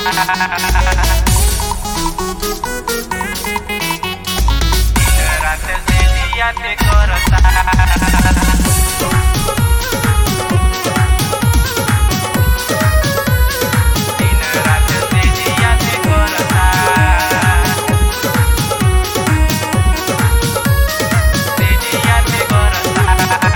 रात से दिया ते करता दिन रात से दिया ते करता से दिया ते करता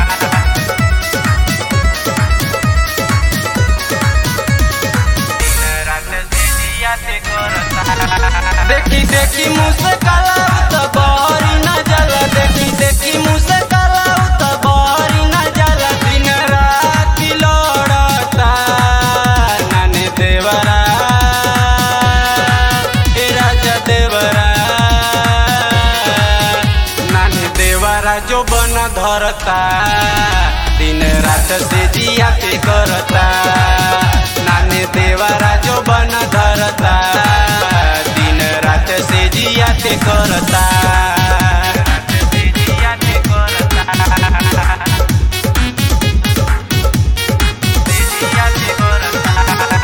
देखी देखी मुँह से काला तो बहरी न जला देखी देखी मुँह से काला तो बहरी न जला दिन रात लड़ता नाने देवरा ए राजा देवरा नाने देवरा जो बन धरता दिन रात से जिया पे करता नाने देवरा जो बन धरता दिन रात से जिया पे करता से जिया पे करता से जिया पे करता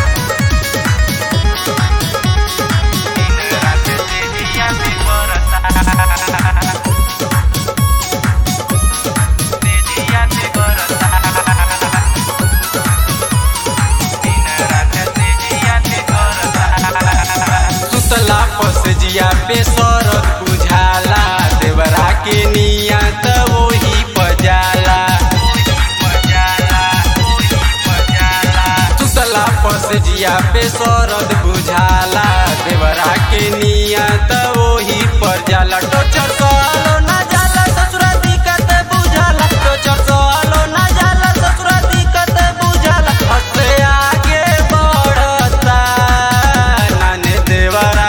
दिन रात से जिया पे करता से जिया पे करता दिन रात से जिया पे करता सुतला पस जिया पे सरत बुझाला देवरा के नियत वही पजाला सुतला पस जिया पे सरद बुझाला देवरा के नियत वही पर जाला टोचर सोलो ना जाला ससुरा दिक्कत बुझाला टोचर सोलो ना जाला ससुरा दिक्कत बुझाला हसे आगे बढ़ता नाने देवरा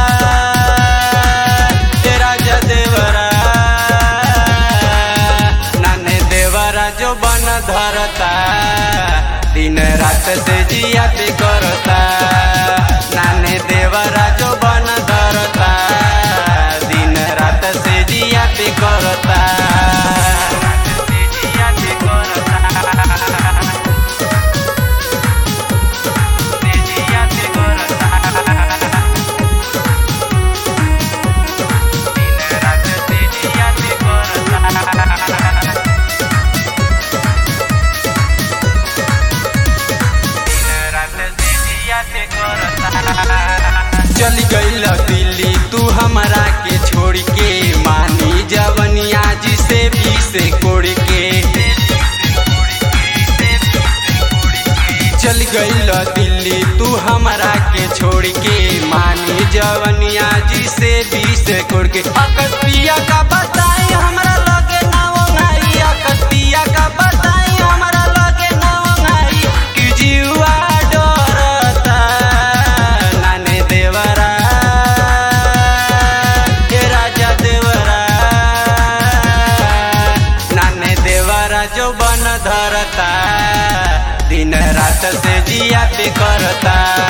ए राजा देवरा नाने देवरा जो बन धरता दिन रात से जिया पे करता नाने देवरा जो बन धरता दिन रात से जिया पे करता से जिया पे करता से जिया पे करता दिन रात से जिया पे करता चली गईल दिल्ली तू हमरा के छोड़ के मानी जवनिया जिसे भी से कोड़ के चल गईल दिल्ली तू हमरा के छोड़ के मानी जवनिया जिसे भी से कोड़ के अकस्पिया का बताई हमरा लगे ना ओंगाई अकस्पिया का बताई हमरा लगे ना ओंगाई कि जीवा डरता नाने देवरा ए राजा देवरा नाने देवरा जो बन धरता दिन रात से जिया पे करता